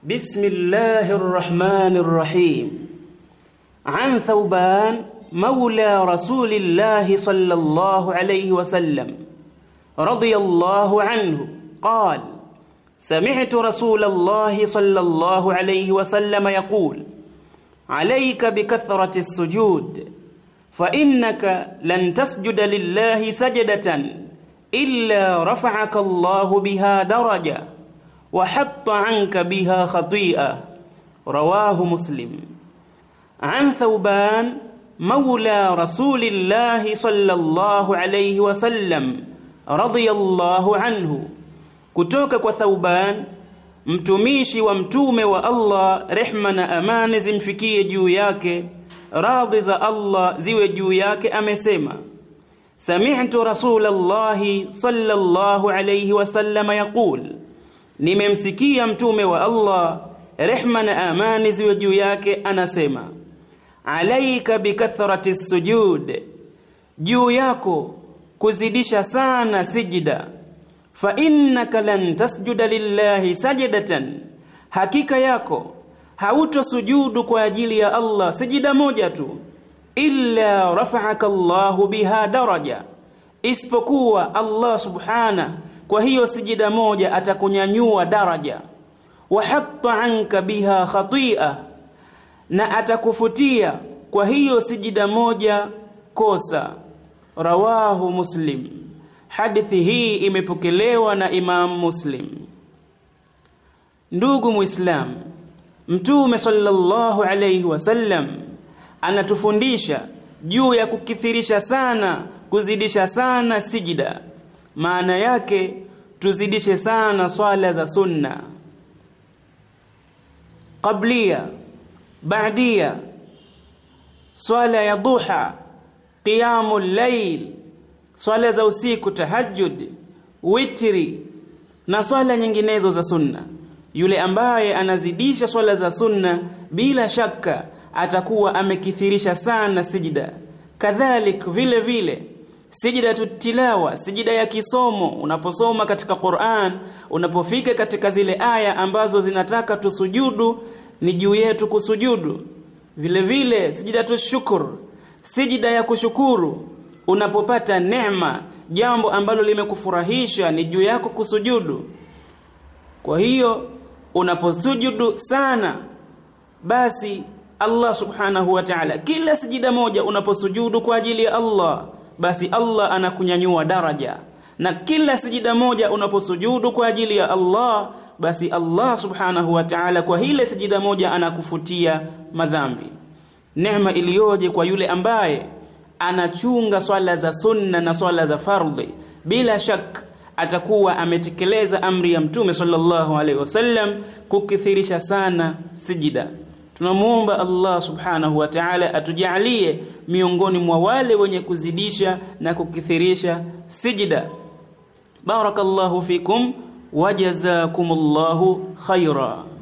بسم الله الرحمن الرحيم عن ثوبان مولى رسول الله صلى الله عليه وسلم رضي الله عنه قال سمعت رسول الله صلى الله عليه وسلم يقول عليك بكثرة السجود فإنك لن تسجد لله سجدة إلا رفعك الله بها درجة وحط عنك بها خطيئة رواه مسلم عن ثوبان مولى رسول الله صلى الله عليه وسلم رضي الله عنه kutoka kwa Thauban mtumishi wa mtume wa Allah rehma na amani zimfikie juu yake radhi za Allah ziwe juu yake amesema sami'tu rasulallahi sallallahu alayhi wasallam yaqul nimemsikia mtume wa Allah rehma na amani ziwe juu yake anasema alaika bikathrati sujud juu yako kuzidisha sana sijida fa innaka lan tasjuda lillahi sajidatan hakika yako hautosujudu kwa ajili ya Allah sijida moja tu illa rafa'aka Allahu biha daraja isipokuwa Allah subhana kwa hiyo sijida moja atakunyanyua daraja wa hatta anka biha khati'a na atakufutia kwa hiyo sijida moja kosa rawahu muslim hadithi hii imepokelewa na Imam Muslim ndugu muislam mtume sallallahu alayhi wasallam anatufundisha juu ya kukithirisha sana kuzidisha sana sijida maana yake tuzidishe sana swala za sunna qablia baadia swala ya duha qiyamul layl swala za usiku tahajjud witri na swala nyinginezo za sunna yule ambaye anazidisha swala za sunna bila shaka atakuwa amekithirisha sana sijida kadhalik vile vile sijida tilawa sijida ya kisomo unaposoma katika Qur'an unapofika katika zile aya ambazo zinataka tusujudu ni juu yetu kusujudu vile vile sijida tushukuru sijida ya kushukuru unapopata neema jambo ambalo limekufurahisha ni juu yako kusujudu kwa hiyo unaposujudu sana basi Allah subhanahu wa ta'ala kila sijida moja unaposujudu kwa ajili ya Allah basi Allah anakunyanyua daraja na kila sijida moja unaposujudu kwa ajili ya Allah basi Allah subhanahu wa ta'ala kwa hile sijida moja anakufutia madhambi neema iliyoje kwa yule ambaye anachunga swala za sunna na swala za fardhi bila shak atakuwa ametekeleza amri ya mtume sallallahu alaihi wasallam kukithirisha sana sijida tunamuomba Allah subhanahu wa ta'ala atujalie miongoni mwa wale wenye kuzidisha na kukithirisha sijida barakallahu fikum wajazakumullahu khaira